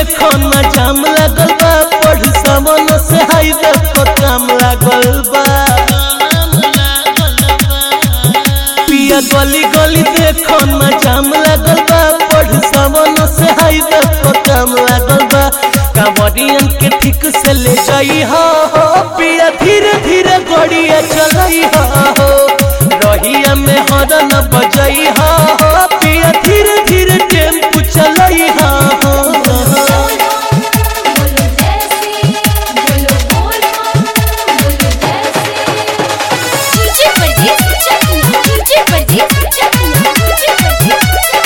देखो ना जाम लागल बा पढ़ सावन से हाईवे पर काम लागल बा पिया गली गली देखो ना जाम लागल बा पढ़ सावन से हाईवे पर काम लागल बा कांवरियन के ठीक से ले जाई हो हो पिया धीरे धीरे गड़िया चलाई हो रहिया में हरन बजाई हो हो पिया धीरे धीरे टेम्पू चलाई हो बोलो जैसे बोलो बोल बोलो जैसे नीचे पर चकना नीचे पर चकना नीचे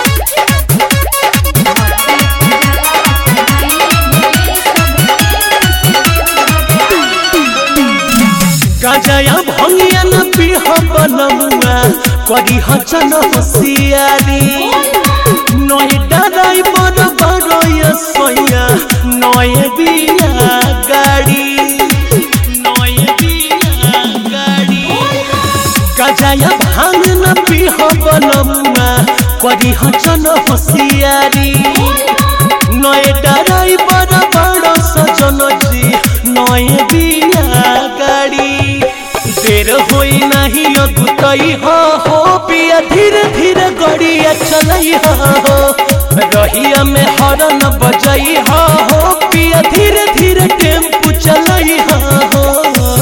गाजया भंगिया न पीह बनमुआ करी हचन होशियारी नय डराई बड़ बड़ सोया नय बिया गाड़ी नय बिया गाड़ी गाजया भांग न पीह बनमुआ करी हचन होशियारी नय डराई बड़ बड़ सजन जी नय बिया गाड़ी देर होई नहीं अगुतई हो हो पिया धीरे धीरे गड़िया चलई हो रहिया में हरन बजई हो हो पिया धीरे धीरे टेम्पू चलई हो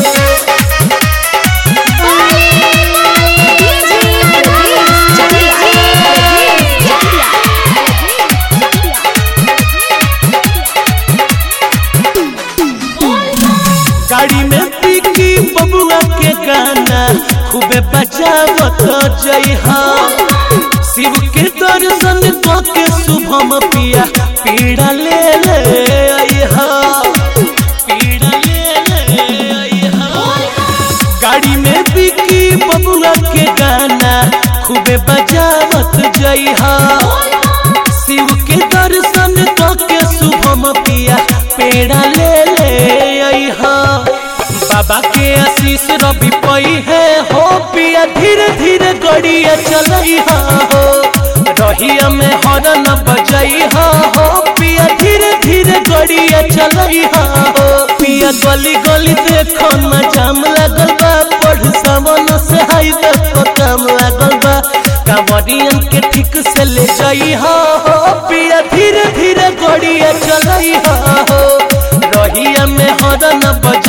गाड़ी में पीकी बबुआ के गाना खूबे बजावत जई हा शिव के दर्शन के शुभम पिया पीड़ा ले ले आई हा पीड़ा ले ले आई हा गाड़ी में बिकी बबुआ के गाना खूबे बजावत जई हा शिव के दर्शन के शुभम पिया पेड़ा ले ले आई हा बाबा के आशीष रवि पई है हो पिया धीरे धीरे गड़िया चलई हा हो रहिया में हरन बजई हा हो पिया धीरे धीरे गड़िया चलई हा हो पिया गली गली देखो ना जाम लागल बा पढ़ सावन से हाईवे पर काम लागल बा कांवरियन के ठीक से ले जाई हा हो पिया धीरे धीरे गड़िया चलई हा हो रहिया में हरन बज